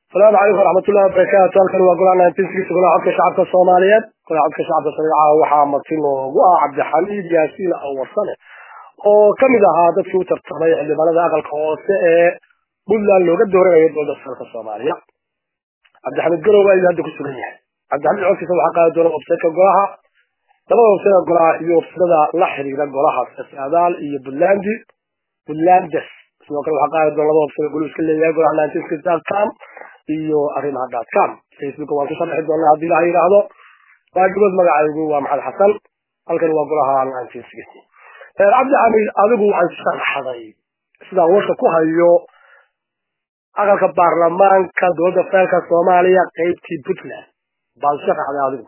asalaamu calaykum waraxmatullahi wabarakaatu halkan waa golaha nineteenskiisa golaha codka shacabka soomaaliyeed golaha codka shacabka soomaaliya waxaa marti loogu ah cabdixamiid yaasiin awarsane oo kamid ahaa dadkii u tartamay xildhibaanada aqalka hoose ee puntland looga dooranayo dowladda dalka soomaaliya cabdixamiid garow waa hadda ku sugan yahay cabdixamiid codkiisa waxaa qaadi doona websiteka golaha labada websiteka golaha iyo websitada la xiriira golaha sadaal iyo puntland puntlandes sidoo kale waxaa qaadi doona laba website golu iska leeyahay golaha nineteenskcom iyo arrimaha dotcom facebook waan ku sharxi doonaa haddii la yidhaahdo waajibood magacaygu waa maxamed xasan halkan waa golaha nineteen sixty cabdi xamiid adigu waxay sharaxday sidaan warka ku hayo aqalka baarlamaanka dowladda federaalka soomaaliya qeybtii puntland baad sharaxday adigu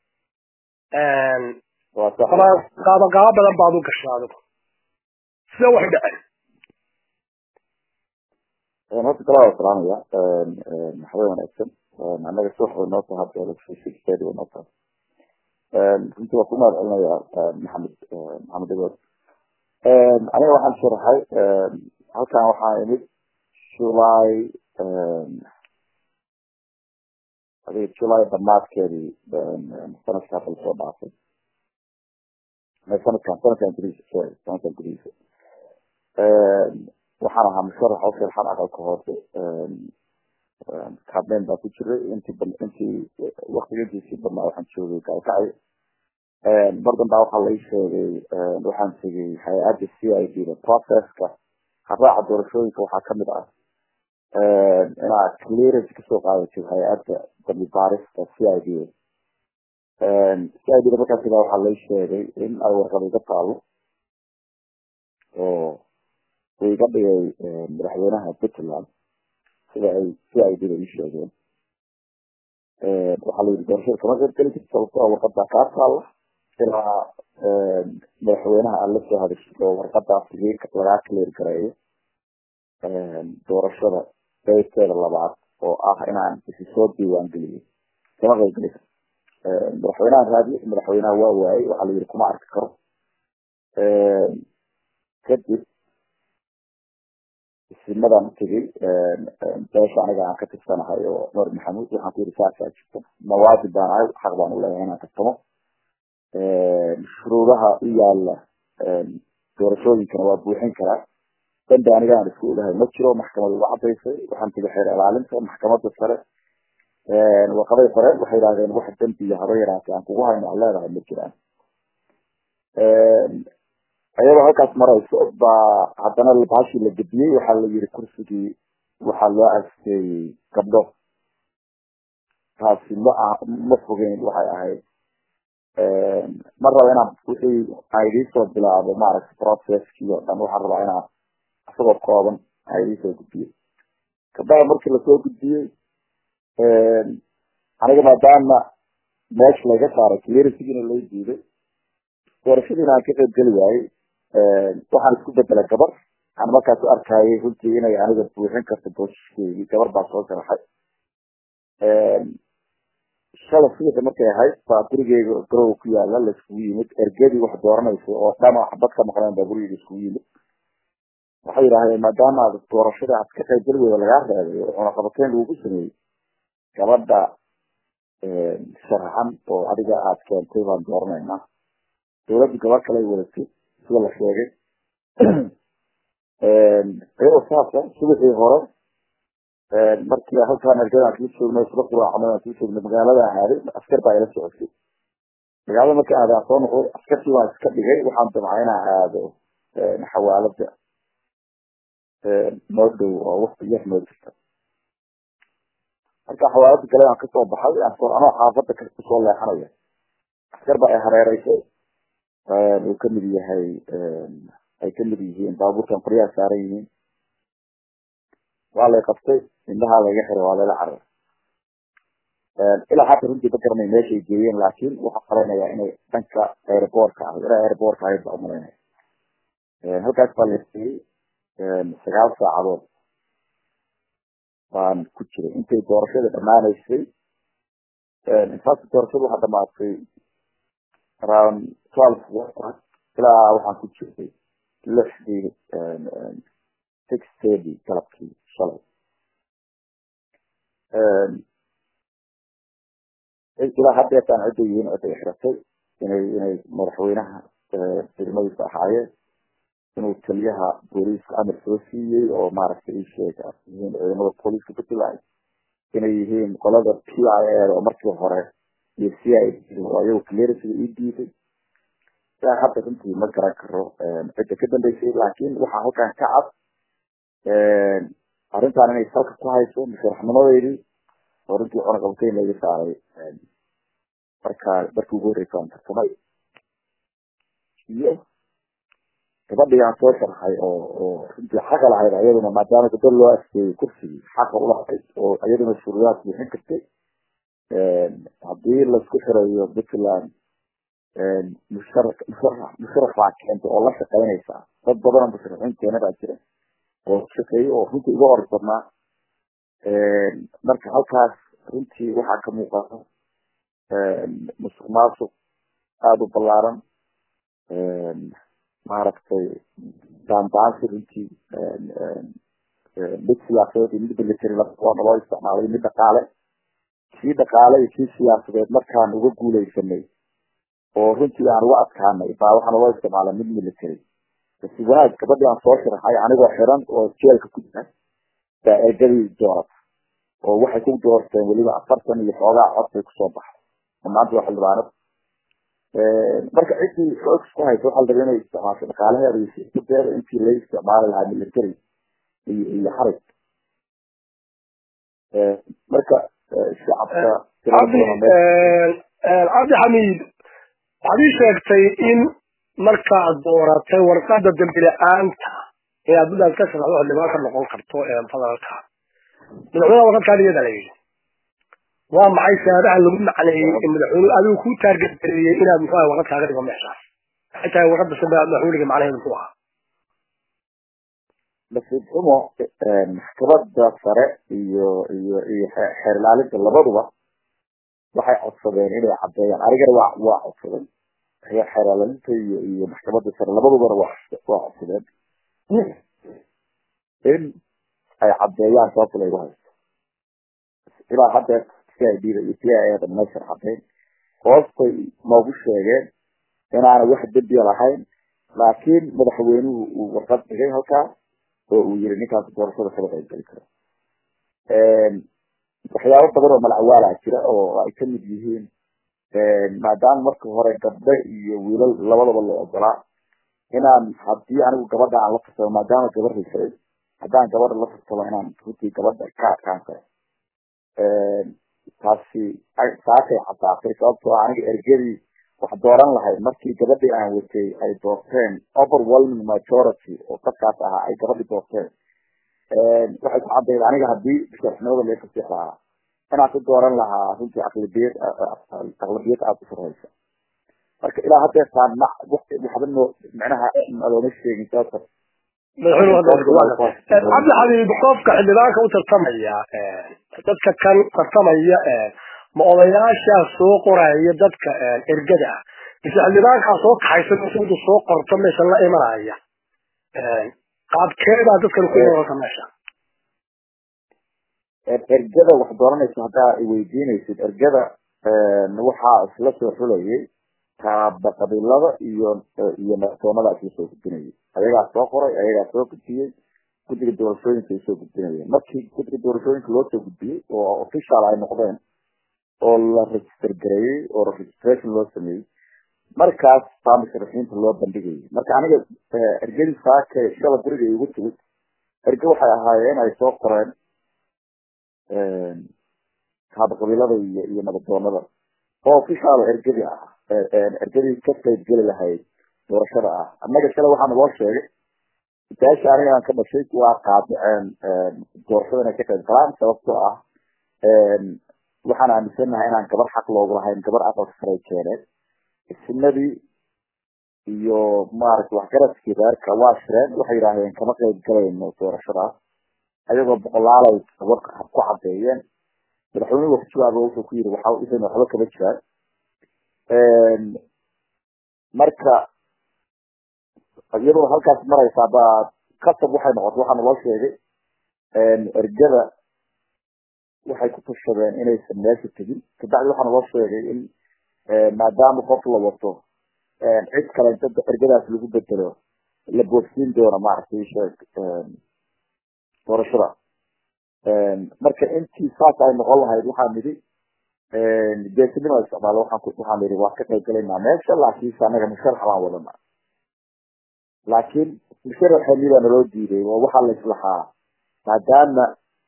qaabaqaabo badan baad u gashay adigu sida waxay dhaceen horta kala waa salaamaya maxamed wanaagsan annaga subax way noo tahay hadda electricity way noo tahay runtii waa ku mahad celinaya maxamed maxamed dagood aniga waxaan sharaxay halkan waxaa imid july adiga july dhamaadkeedii sanadka hadda lasoo dhaafay sanadkan sanadkan gudihiisa sorry sanadkan gudihiisa waxaan ahaa musharax oo sharaxan aqalka hoose campaign baa ku jiray intii intii waktigeediisii badnaa waxaan joogay gaalkacay mar dambaa waxaa lai sheegay waxaan tegay hay-adda c i d da processka haraaca doorashooyinka waxaa kamid ah inaad clearance kasoo qaadatid hay-adda dambi baarista c i d c i d da markaas ilaa waxaa lai sheegay in ay warqad iga taalo oo uu iga dhigay madaxweynaha puntland sida ay c i d da ii sheegeen waxaa la yidhi doorashada kama qeyb geli karta sababtoo warqadaa kaa taalla ilaa madaxweynaha aad la soo hadashid oo warqadaas lagaa clear gareeyo doorashada qeybteeda labaad oo ah inaan isi soo diiwaan geliyo kama qeyb geli karto madaxweynaha raadiye madaxweynaha waa waayey waxaa la yidhi kuma arki karo kadib isimadan utegey beesha aniga aan ka tirsanahay oo nuur maxamuud waxaan ku yidhi saasaa jirto mawaajib baan ahay xaq baan u leeyahay inaan tartamo shuruudaha u yaala doorashooyinkana waa buuxin karaa dambi aniga aan isku ogahay ma jiro maxkamad uga cadaysay waxaan tegay xeer ilaalinta maxkamada sare warqaday qoreen waxay yidhahdeen wax dambi iyo haba yaraatay aan kugu hayno aan leedahay ma jiraan ayadoo halkaas marayso baa haddana baashii la gediyey waxaa la yiri kursigii waxaa loo asteeyey gabdho taasi ma ma fogeyn waxay ahayd ma raba inaan wixii aan idiisoo bilaabo maaragtay processkii oo dhan waxaan rabaa inaan isagoo kooban aan idiisoo gudbiyo gabdhaha markii lasoo gudbiyey aniga maadaama meesha laga saaray clearansigiina loo diiday doorashadiina aan ka qeyb geli waayey waxaan isku bedelay gabar aan markaas u arkayay runtii inay aniga buuxin karto boosiskeedii gabar baa soo sharaxay shala subaxi markay ahayd baa gurigeyga garowa ku yaala laiskugu yimid ergadii wax dooranaysa oo dhama xabad ka maqleen baa gurigeyga iskugu yimid waxay yidhaahdeen maadaama aad doorashada aad ka qayb geli weyda lagaa reebay oo cunaqabateyn lagugu sameeyey gabadha sharaxan oo adiga aad keentay baan dooranaynaa dawladdu gabar kale ay wadatay sida la sheegay iyadoo saasa subaxii hore markii halkaan ergadaan kuu joogno isla quraacnay aan kuu joogno magaalada aaday askar baa ila socotay magaalada markii aaday aan soo noqday askartii waan iska dhigay waxaan damcay inaan aado xawaalada noo dhow oo waqti yar noo jirta marka xawaalada gale aan kasoo baxay anoo xaafada kusoo leexanaya askar baa ay hareereysay uu kamid yahay ay kamid yihiin baabuurkan qoryaha saaran yihiin waa lay qabtay indhahaa layga xiray waa layla carar ilaa hadda runtii ma garanay meeshay geeyeen laakiin waxaa qalanaya inay dhanka airboortka ah ilaa airboortka ahayd baa umalaynaya halkaas baa la geeyey sagaal saacadood baan ku jiray intay doorashada dhammaanaysay intaasi doorashada waxaa dhamaatay around twelve ilaa waxaan ku jiray lixdii six thirty galabkii shalay ilaa haddeetaan cidda yihiin cidday xiratay inay inay madaxweynaha ciidamadiisa ahaayeen inuu taliyaha booliiska amar soo siiyey oo maaragtay ii sheega yihiin ciidamada booliiska puntland inay yihiin qolada p i a oo markii hore iyo c i oo ayagu clearansiga ii diiday ilaa hadda runtii ma garan karo cidda ka dambeysay laakiin waxaa halkan ka cad arrintan inay salka ku hayso musharaxnimadeydii oo runtii cunaqabteyn laga saaray marka markii ugu horreysa aan tartamay iyo gabadhii aan soo sharxay oo oo runtii xaqa lahayd ayaduna maadaama gabadh loo askeeyey kursigii xaqa ulahayd oo iyaduna shuruudaad buuxin kartay haddii laisku xirayo puntland mushara musharax musharax baa keentay oo la shaqeynaysa dad badan oo musharaxiin keena baa jira oo shaqeeyo oo runtii iga orod badnaa marka halkaas runtii waxaa ka muuqata musuq maasuq aada u ballaaran maaragtay daandaansi runtii mid siyaasadeed iyo mid military labadoona loo isticmaalay mid dhaqaale kii dhaqaale iyo kii siyaasadeed markaan uga guuleysanay oo runtii aan uga adkaanay baa waxaana loo isticmaalay mid military si wanaag gabadhii aan soo sharaxay anigoo xiran oo jeelka ku jira baa ergadii doorata oo waxay ku doorteen weliba afartan iyo xoogaa cod bay kusoo baxay oo maanta waa xildhibaanad marka ciddii xoog isku haysa waxaa la rabay inay isticmaasho dhaqaalaheeda iyo siyaasadeeda intii la isticmaali lahaa military iyo iyo xarig marka shacabka cabdi cabdi xamiid waxaad ii sheegtay in markaad dooratay warqada dambi la-aanta inaad buntland ka sharaxdo xildhibaan ka noqon karto federaalka madaxweynaha warqadkaada iyada la yidhi waa maxay saabaha lagu macneeyey in madaxweynuhu adigu ku taargetgareeyey inaad muxuu warqad kaaga dhigo meeshaas maxay tahay warqada sambe madaxweyniga macnaheedu muxuu ahaa nasiib xumo maxkamada sare iyo iyo iyo xeer ilaalinta labaduba waxay codsadeen inay caddeeyaan anigana waa waa codsadeen xeer ilaalinta iyo iyo maxkamada sare labadubana waa waa codsadeen in ay caddeeyaan sababta laygu haysto ilaa haddeer c i d da iyo c i a da meeshan caddeyn hoostay noogu sheegeen inaana wax dembiya lahayn laakiin madaxweynuhu uu warqad dhigay halkaa oo uu yiri ninkaas doorashada kala qaybgeli karo waxyaabo badan oo malacwaala jira oo ay kamid yihiin maadaama marka hore gabdho iyo wiilal labadaba la ogolaa inaan haddii anigu gabadha aan la tarsado maadaama gabar risay haddaan gabadha la tarsado inaan runtii gabadha ka adkaan karo taasi saasay caddaatay sababtoo aniga ergadii wax dooran lahayd markii gabadhii aan watay ay doorteen overwhelming majority oo dadkaas ahaa ay gabadhii doorteen waxay ku caddayd aniga haddii musharaxnimada laga fasix lahaa inaan ku dooran lahaa runtii aqlabiyad aqlabiyad aada u sarreysa marka ilaa haddeetaan ma waxba noo micnaha looma sheegin sababta cabdi xabiib qofka xildhibaanka u tartamaya dadka kan tartamaya ma odayaashaa soo qoraya dadka ergada ah mise xildhibaankaa soo kaxaysan intu soo qorto meesha la imanaya qaabkeedaa dadkan ku imanaysa meesha ergada wax dooranaysa haddaa i weydiinaysid ergada waxaa isla soo xulayay kaaba qabiilada iyo iyo madaxtoonada isla soo gudbinayay ayagaa soo qoray ayagaa soo gudbiyey guddiga doorashooyinka ay soo gudbinayeen markii guddiga doorashooyinka loo soo gudbiyey oo official ay noqdeen oo la register gareeyey oo registration loo sameeyey markaas baa musharaxiinta loo bandhigayay marka aniga ergadii saaka shala guriga igu timid erge waxay ahaayeen ay soo qoreen kaaba qabiilada iyo iyo nabaddoonada oo official ergadii ah ergadii ka qayb geli lahayd doorashada ah annaga shala waxaa naloo sheegay daasha aniga aan ka dhashay waa qaadiceen doorashada inay ka qayb galaan sababtoo ah waxaan aaminsanahay inaan gabar xaq loogu lahayn gabar aqalka saray keeneen isnadii iyo maaragta waxgaradkii reerka waa shireen waxay yidhaahdeen kama qayb galayno doorashadaas ayagoo boqolaalay warka ku cadeeyeen madaxweynuhu waa ku jawaabo wuxuu ku yiri waxa isan waxba kama jiraan marka iyadoo halkaas maraysa baa kasab waxay noqotay waxaa naloo sheegay ergada waxay ku tashadeen inaysan meesha tegin kabacdi waxaa naloo sheegay in maadaama qof la wato cid kale inta ergadaas lagu bedelo la boogsiin doono maaragtay sheeg doorashada marka intii saas ay noqon lahayd waxaa nidhi geesinima isticmaalo waxaan waxaan nidhi waa ka qayb galaynaa meesha laakiinse annaga musharax baan wadana laakiin musharaxeeni baa naloo diiday oo waxaa la islahaa maadaama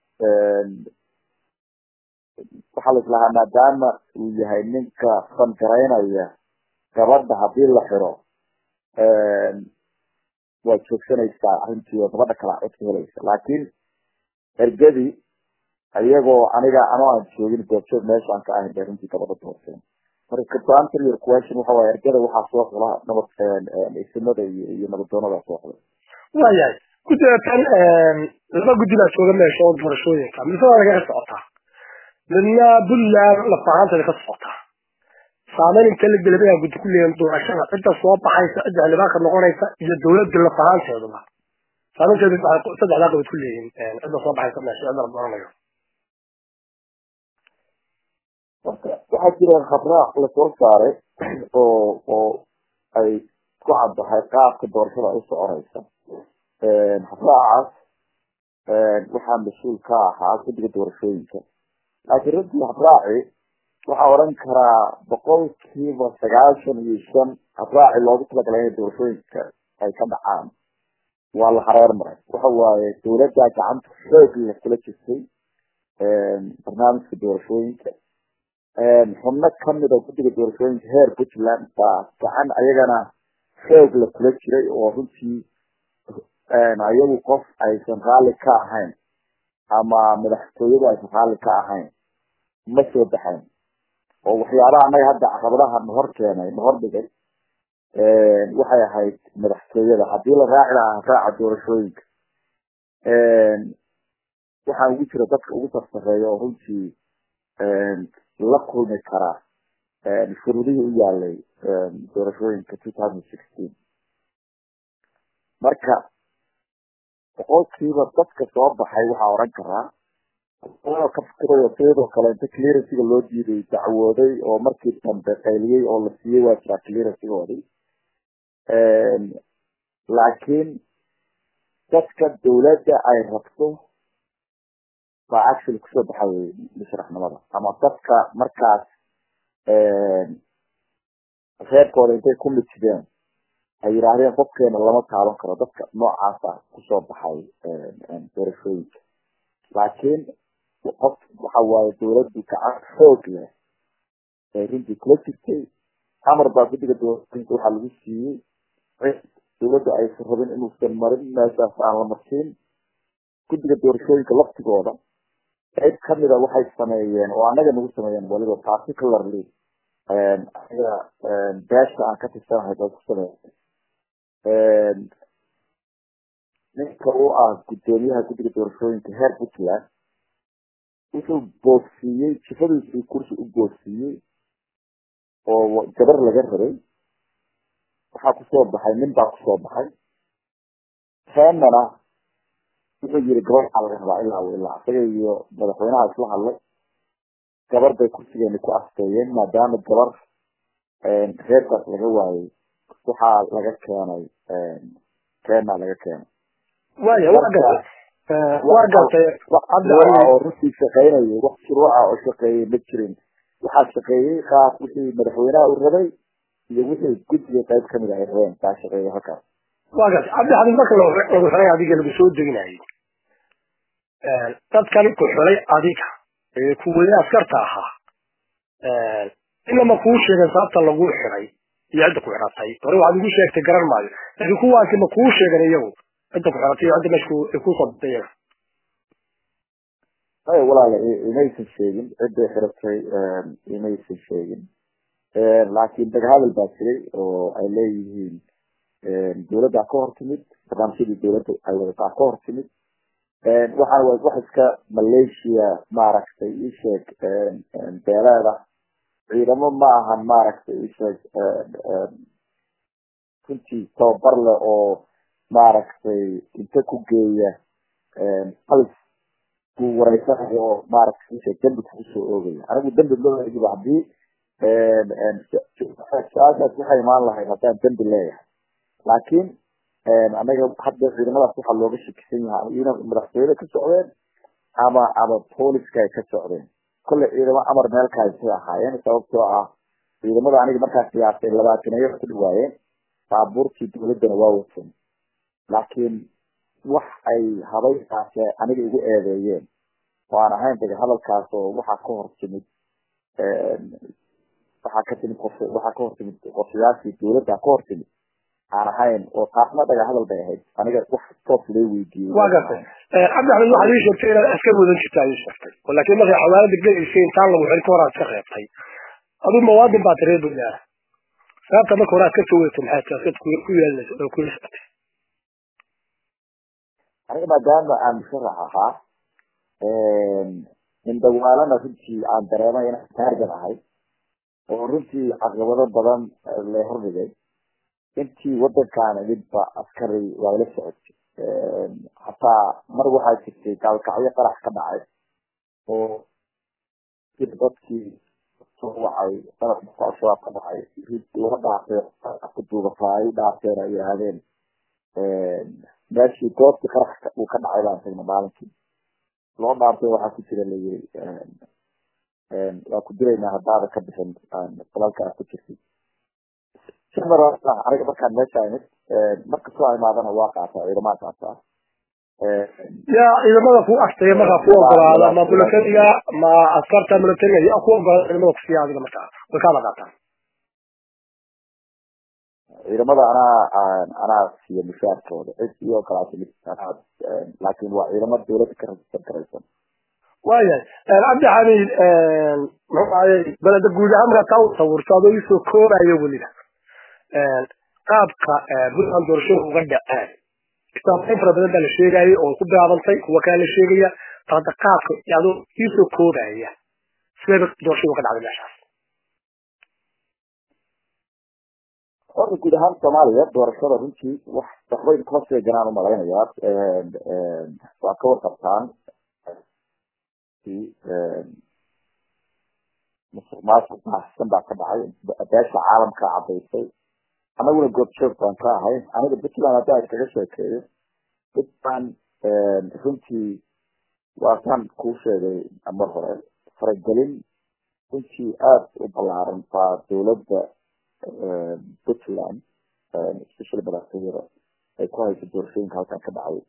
waxaa la islahaa maadaama uu yahay ninka fangaraynaya gabadha hadii la xiro waad joogsanaysaa arrintii oo gabadha kala cod ka helaysa laakiin ergadii ayagoo aniga anoo aan joogin goobjoog meesha aan ka ahayn bay runtii gabadha doorteen marka to answer your question waxa waaye ergada waxaa soo xula nabad isimada iyo iyo nabadoonada soo xulay waayahay guddiga tan laba guddi baa jooga meesha oo doorashooyinka mise waa lagaga socotaa midna puntland lafahaanteeda ka socotaa saameyn inta la gelay ayaa guddi ku leeyahin doorashada cidda soo baxaysa cidda xildhibaanka noqonaysa iyo dawladda lafahaanteeduba saameynteedu saddexdaa qabad ku leeyihin cidda soo baxaysa meesha cidda la dooranayo marka waxaa jira khabraac lasoo saaray oo oo ay ku caddahay qaabka doorashada ay u soconaysa khabraacaas waxaa mas-uul ka ahaa guddiga doorashooyinka laakiin runtii habraaci waxaa odhan karaa boqolkiiba sagaashan iyo shan habraaci loogu talagalay inay doorashooyinka ay ka dhacaan waa la hareer maray waxa waaye dawladdaa gacanta xoog la kula jirtay barnaamijka doorashooyinka xubno kamid oo guddiga doorashooyinka heer puntland baa gacan ayagana xoog la kula jiray oo runtii ayagu qof aysan raalli ka ahayn ama madaxtooyadu aysan raalli ka ahayn ma soo baxayn oo waxyaabaha annaga hadda caqabadaha nahor keenay nahor dhigay waxay ahayd madaxtooyada haddii la raaci lahaa raaca doorashooyinka waxaa ugu jira dadka ugu sarsareeya oo runtii la kulmi karaa shuruudihii u yaalay doorashooyinka two thousand sixteen marka boqolkiiba dadka soo baxay waxaa odhan karaa ka fikirayo sidoo kale inta clearansiga loo diiday dacwooday oo markii dambe qayliyey oo la siiyey waa jiraa clearansigoodii laakiin dadka dawladda ay rabto baa actually kusoo baxay musharaxnimada ama dadka markaas reerkooda intay ku mitideen ay yidhaahdeen qofkeena lama taaban karo dadka noocaasa kusoo baxay doorashooyinka laakiin qof waxa waaye dawladdu gacan xoog leh ee runtii kula jirtay amar baa guddiga doorashooyinka waxaa lagu siiyey dawladda aysan rabin inuusan marin meeshaas aan la marsiin guddiga doorashooyinka laftigooda qayb kamida waxay sameeyeen oo annaga nagu sameeyeen waliba particularly aniga beesha aan ka tirsanahay bay ku sameeyeen ninka u ah guddoomiyaha guddiga doorashooyinka heer puntland wuxuu boogsiiyey jifadiisii kursi u boogsiiyey oo gabar laga rabay waxaa kusoo baxay nin baa kusoo baxay keenana wuxuu yiri gabar waxaa laga rabaa ilaa ilaa isaga iyo madaxweynaha isla hadlay gabar bay kursigeeni ku asteeyeen maadaama gabar reerkaas laga waayey waxaa laga keenay keena laga keenay waya waa gartay waa gartay oo runtii shaqeynayay wax shuruuca oo shaqeeyey ma jirin waxaa shaqeeyey qaab wixii madaxweynaha u rabay iyo wixii guddiga qayb kamid ay rabeen baa shaqeeyay halkaas waa gartay cabdi xadiis marka lagu xulay adiga lagu soo deginayay dadkan ku xulay adiga ee kuwii askarta ahaa inama kuu sheegeen sababta lagu xiray iyo cidda ku xiratay hore waxaad igu sheegtay garan maayo laakiin kuwaasi ma kuu sheegen iyagu cidda ku xiratay iyo cidda meesha kusoo batay iyaga ay walaala imaysan sheegin cidday xiratay imaysan sheegin laakiin dagahadal baa jiray oo ay leeyihiin dawladdaa ka hor timid barnaamijyadii dawladda ay wadataa ka hor timid waxaan wax iska malaysia maaragtay isheeg beeleeda ciidamo ma ahan maaragtay isheeg runtii tababar leh oo maaragtay inta ku geeya halis ku wareysanayo oo maaragtay dembi kugu soo oogaya anigu dembi looegiba haddii su-aashaas waxay imaan lahayd haddaan dembi leeyahay laakiin anaga hadda ciidamadaas waxaa looga shakisan yahay ina madaxtooyada ka socdeen ama ama booliska ay ka socdeen kolley ciidamo amar meelkaasay ahaayeen sababtoo ah ciidamada aniga markaas siyaasay labaatanayo ku dhawaayeen baabuurtii dawladdana waa watan laakiin wax ay habaykaase aniga igu eedeeyeen oo aan ahayn daga hadalkaas oo waxaa ka hor timid waxaa ka timid qof waxaa ka hor timid qorshayaashii dawladda ka hor timid aan ahayn oo taasna dhaga hadal bay ahayd aniga wax toos loo weydiiyey waa gartay cabdi axmed waxaad ii sheegtay inaad askar mudan jirta ad ii sheegtay oo laakiin markay xawaalada gelaysay intaan lagu xilin ka hor aad ka reebtay aduu muwaadin baad reer buntland sababta marka hore aad ka soo wedatay maxay tahay askad ku yeelanaysa oo kula socotay aniga maadaama aan musharax ahaa indhawaalana runtii aan dareemay inaan taargan ahay oo runtii caqabado badan la hordhigay intii wadankaan idinba askari waa ila socotay hataa mar waxaa jirtay gaalkacyo qarax ka dhacay oo dadkii soo wacay qaraxka al-shabaab ka dhacay laga dhaafay ku duubataa ay u dhaafeen ay yidhaahdeen meeshii goobtii qarax uu ka dhacay baan tagnay maalinkii loo dhaartay waxaa ku jira layiri waa ku dilaynaa haddaada ka bixin dalalka aad ku jirtay simar aniga markaan meesha imid markastoo imaadana waa qaataa ciidamaa qaataa yaa ciidamada ku agtaya markaa ku ogolaada ma militariga ma askarta militariga yaa ku ogolaada ciidamada kusiiya adiga markaa way kaada qaataan ciidamada anaa anaa siiya mushaarkooda cid iyo ogolaata mid anaa laakiin waa ciidamo dawladda ka rajistan karaysan waayahay cabdi xamiid muxuu ahayey beleda guud ahaan markaa taa u sawirto adoo iisoo koobayo weliba qaabka puntland doorashada uga dhaceen istaafin fara badan baa la sheegayay oo ku bilaabantay kuwa kale la sheegaya hadda qaabka adoo iisoo koobaya sidee doorashada uga dhacday meeshaas horta guud ahaan soomaaliya doorashada runtii wax waxbay kuma sheeganaan umalaynayaa waa ka warqabtaan musuq maasuq baahsan baa ka dhacay beesha caalamka cadaysay anaguna goobjoog baan ka ahay aniga puntland hadda ay kaga sheekeeyo puntland runtii waataan kuu sheegay mar hore faragelin runtii aada u ballaaran baa dawladda puntland especially madaxtooyada ay ku hayso doorashooyinka halkan ka dhacay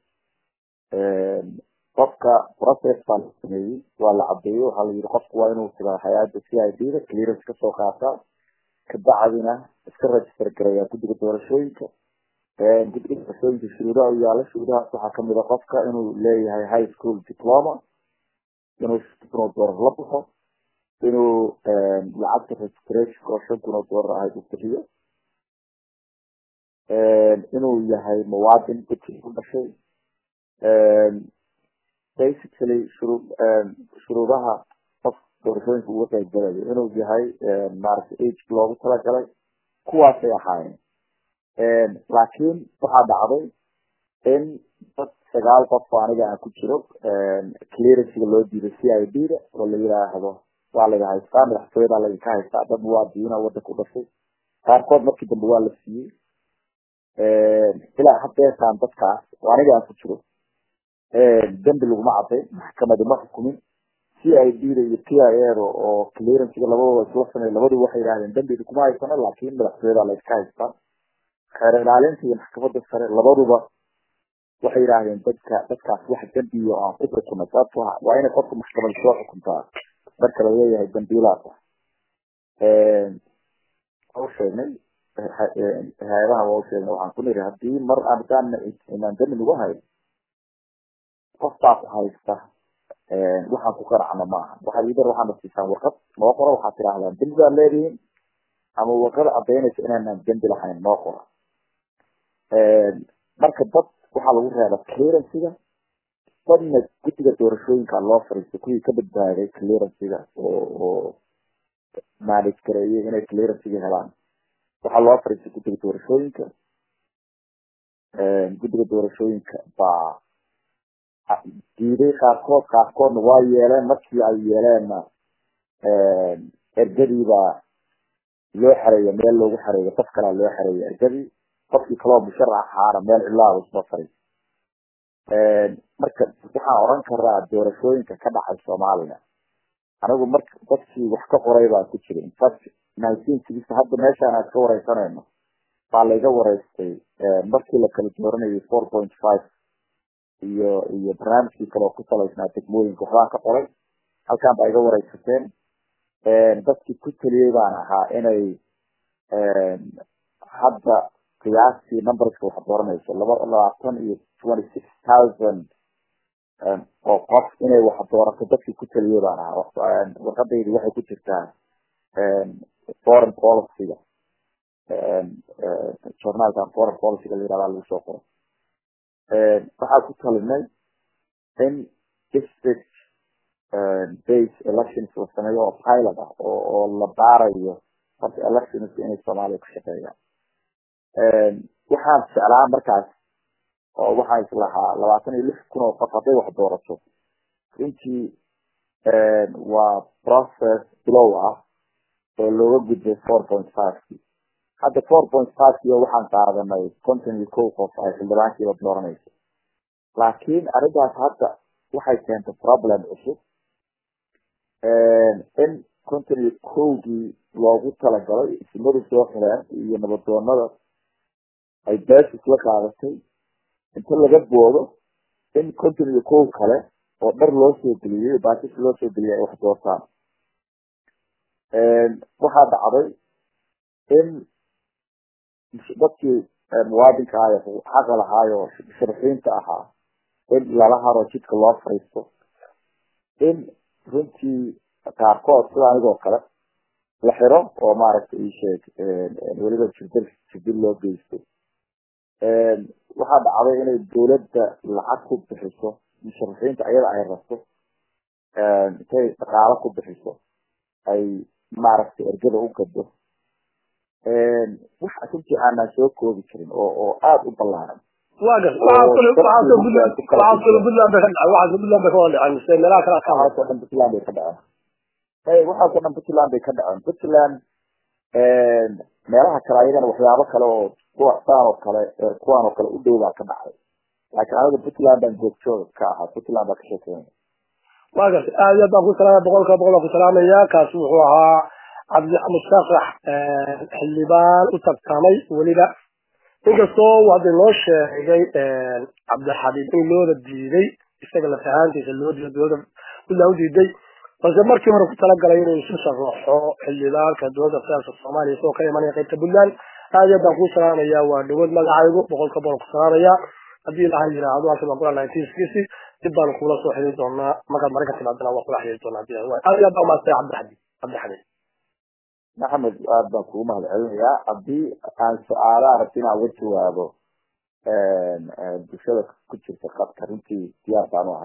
qofka process baa la sameeyey waa la cadeeyey waxaa la yidhi qofku waa inuu tagaa hay-adda c i d da clearance kasoo qaataa kabacdina iska register gareeyaa guddiga doorashooyinka guddiga doorashooyinka shuruudaha u yaala shuruudahaas waxaa kamid a qofka inuu leeyahay high school diploma inuu shan kun oo doolar la baxo inuu lacagta registration oo shan kun oo doolar ahayd uu bixiyo inuu yahay muwaadin puntland u dhashay basically shuruu shuruudaha qof doorashooyinka uga qayb galayo inuu yahay maaragtay age loogu talagalay kuwaasay ahaayeen laakiin waxaa dhacday in dad sagaal qof oo aniga aan ku jiro clearancega loo diiday c i d da oo la yidhaahdo waa laga haystaa madaxtooyada laydinka haystaa dad muwaadiniina wadanka u dhashay qaarkood markii dambe waa la siiyey ilaa hadeertaan dadkaas oo aniga aan ku jiro dembi laguma cadayn maxkamadi ma xukumin c i d da iyo t i a da oo clearancega labadooda isla samey labadu waxay yidhahdeen dembi kuma haysano laakin madaxtooyada laydka haystaa xeer ilaalinta iyo maxkamada sare labaduba waxay yidhaahdeen dadka dadkaas wax dembiyo aan ku xukunay sababto waa inay qofka maxkamada soo xukuntaa marka laleeyahay dambiilaas ah waa usheegnay hay-adaha waa usheegnay waxaan ku niri hadii mar aadaan inaan dami nagu hayn qof baa ku haysta waxaan ku qaracno maaha waxaad idar waxaana siisaan warqad noo qora waxaad tidhaahdaan dembi baad leedihiin ama warqad cadaynaysa inaanaan dembi lahayn noo qora marka dad waxaa lagu reeba clearancega dadna guddiga doorashooyinka loo fariistay kuwii ka badbaaday clearancega oo oo manage gareeyay inay clearancega helaan waxaa loo fariistay guddiga doorashooyinka guddiga doorashooyinka baa diiday qaarkood qaarkoodna waa yeeleen markii ay yeeleenna ergadiibaa loo xareeya meel loogu xareeyo qof kalaa loo xareeya ergadii qofkii kaloo musharax ahaana meel cilaaba isma faray marka waxaan oran karaa doorashooyinka ka dhacay soomaaliya anigu mar dadkii wax ka qoray baa ku jiray infact nineteen sixty hadda meeshaan aan ka wareysanayno baa layga wareystay markii la kala dooranayay four point five iyo iyo barnaamijkii kale oo ku salaysnaa degmooyinka waxbaan ka qoray halkaan baa iga wareysateen dadkii ku taliyey baan ahaa inay hadda qiyaastii numberska wax dooranayso laba labaatan iyo twenty six thousand oo qof inay wax doorato dadkii ku taliyey baan ahaa warqadaydi waxay ku jirtaa foreign policyga journalkan foreign policyga la yirahdaa lagu soo qoray waxaa ku talinay in district base elections la sameeyo oo pilot ah oo oo la baarayo horta elections inay soomaaliya ku shaqeeyaan waxaan jeclaa markaas oo waxaan islahaa labaatan iyo lix kun oo qof hadday wax doorato runtii waa process bilow ah oo looga gudbay four point fiveki hadda four point fivekio waxaan qaadanay konton iyo kow qof ay xildhibaankiiba dooranayso laakiin arrintaas hadda waxay keentay problem cusub in konton iyo kowgii loogu talagalay ismadu soo xireen iyo nabadoonada ay beesis la qaadatay inta laga boodo in konton iyo kow kale oo dhar loo soo geliyey baasis loo soo geliyay ay wax doortaan waxaa dhacday in dadkii muwaadinka ahay xaqa lahaayo musharaxiinta ahaa in lala haro jidka loo fariisto in runtii qaarkood sida anigoo kale la xiro oo maaragtay isheeg weliba jirdil jirdil loo geysto waxaa dhacday inay dawladda lacag ku bixiso musharaxiinta ayada ay rabto intay dhaqaalo ku bixiso ay maaragtay ergada u gado wax runtii aanaan soo koobi karin oo oo aada u ballaaran waxaasoo dhan puntland bay ka dhaceen waxaasoo dhan puntland bay ka dhaceen puntland meelaha kale ayagana waxyaabo kale oo kuwa saan oo kale kuwaan oo kale u dhow baa ka dhacday laakiin aniga puntland baan joogtooga ka ahaa puntland baa ka sheekeynaya wa garta aad iyo aad baan ku salaamaya boqolkiiba boqol baan ku salaamaya kaasi wuxuu ahaa cabdi mustafax xildhibaan u tartamay weliba inkastoo uu hadda noo sheegay cabdixabiib in looda diiday isaga laf ahaantiisa loo diiday dowladda puntland u diiday balse markii hore ku talagalay inuu isu sharaxo xildhibaanka dowladda federaalka soomaaliya isagoo ka imanaya qaybta puntland aad iyo aad baan kuu salaamaya waa dhawood magacaygu boqolka boqol ku salaamaya haddii ilaha yiraahdo halkan baan kula nineteen sixty dib baanu kula soo xiriiri doonaa markaad maraykan timaadana waan kula xiriiri doonaa hadii aad iyo aad baa umaadsan cabdixabiib cabdixabiib maxamed aad baan kugu mahad celinayaa haddii aan su-aalaha rabti inaan uga jawaabo bulshada ku jirta qadka runtii diyaar baan u ahay